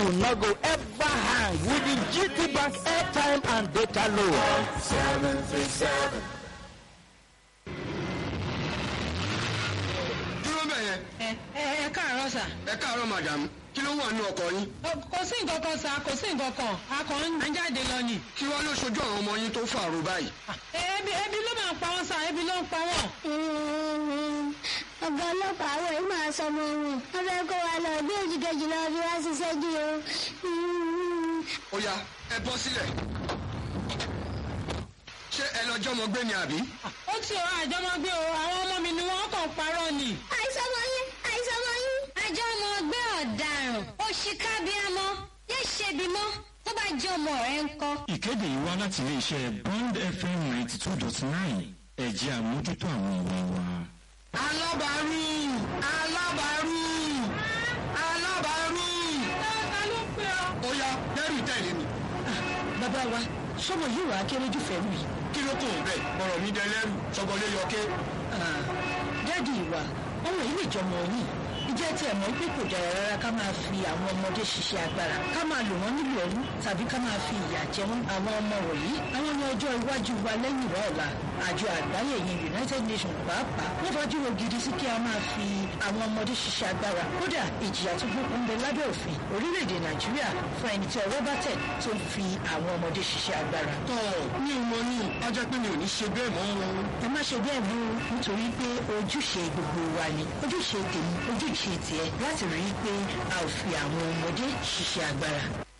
you no go ever hang with the GT Bank airtime and data loan. Seven three seven. dúró bẹ̀ yẹn ẹ ẹ ẹ káàárọ̀ sà. ẹ káàárọ̀ madam kí ló wà nínú ọkọ̀ yín Ọ, kò sí nǹkan kan sà kò sí nǹkan kan a kàn ń jáde lọ ni. kí wàá ló ṣojú àwọn ọmọ yín tó fàrò báyìí. Ẹ, ebi ebi ló máa ń pa wọn sà ebi ló ń pa wọn. ọ̀gá ọlọ́pàá àwọn yìí máa sọ ọmọ wọn wọ́n fẹ́ kó wa lọ bí ojú kejì lọ bí wá ṣiṣẹ́ jù o. ó yá ẹ bọ́ sílẹ̀ ṣé ẹ lọ jọmọ gbé ni àbí. ó ti ọ àjọmọgbé o àwọn ọmọ mi ni wọn kàn parọ́ ni. àìsàn ọmọ yín àìsàn ọmọ yín. àjọ ọmọ ọgbẹ́ ọ̀daràn òṣìkà bíamọ yé ṣebi mọ́ tó bá jẹ́ ọmọ rẹ̀ ń kọ́. ìkéde yìí wá láti iléeṣẹ́ bond fm ninety two dot nine ẹ̀jẹ̀ àmójútó àwọn ìwé wa. alábàárù alábàárù alábàárù. ta ló pè ọ. ó yá dẹ́rù tẹ̀lé mi bàbá wa sọmọ yìí wàá kéré jù fẹ́ mi. kí ló kàn bẹ́ẹ̀ ọ̀rọ̀ mi dẹ lẹ́rù sọgbọ́lé yọké. dáàdi ìwà ọmọ yìí lè jọmọ yìí ìjẹ́ tí ẹ̀ mọ̀ pé kò dára rárá ká máa fi àwọn ọmọdé ṣiṣẹ́ agbára ká máa lò wọ́n nílò ẹrú tàbí ká máa fi ìyà jẹ wọ́n àwọn ọmọ wọ̀nyí àwọn ní ọjọ́ iwájú wa lẹ́yìn ìwà ọ̀la àjọ àgbáyé yìí united nations pàápàá wọ́n fajúro gidi sí kí a máa fi àwọn ọmọdé ṣiṣẹ́ agbára kódà ìjìyà tó gbókun ń bẹ lábẹ́ òfin orílẹ̀-èdè nàìjíríà fún ẹni tí ọwọ́ bá tẹ̀ tó ń fi àwọn ọmọdé ṣiṣẹ́ agbára. tọ́ mi ò mọ ní a jẹ́ pé mi ò ní ṣe bẹ́ẹ̀ mọ́ wọn. ẹ má ṣe bẹ́ẹ̀ mú nítorí pé ojúṣe gbogbo wa ni ojúṣe tèmi ojúṣe tiẹ̀ láti rí i pé a ò fi àwọn ọmọdé ṣiṣẹ́ agbára.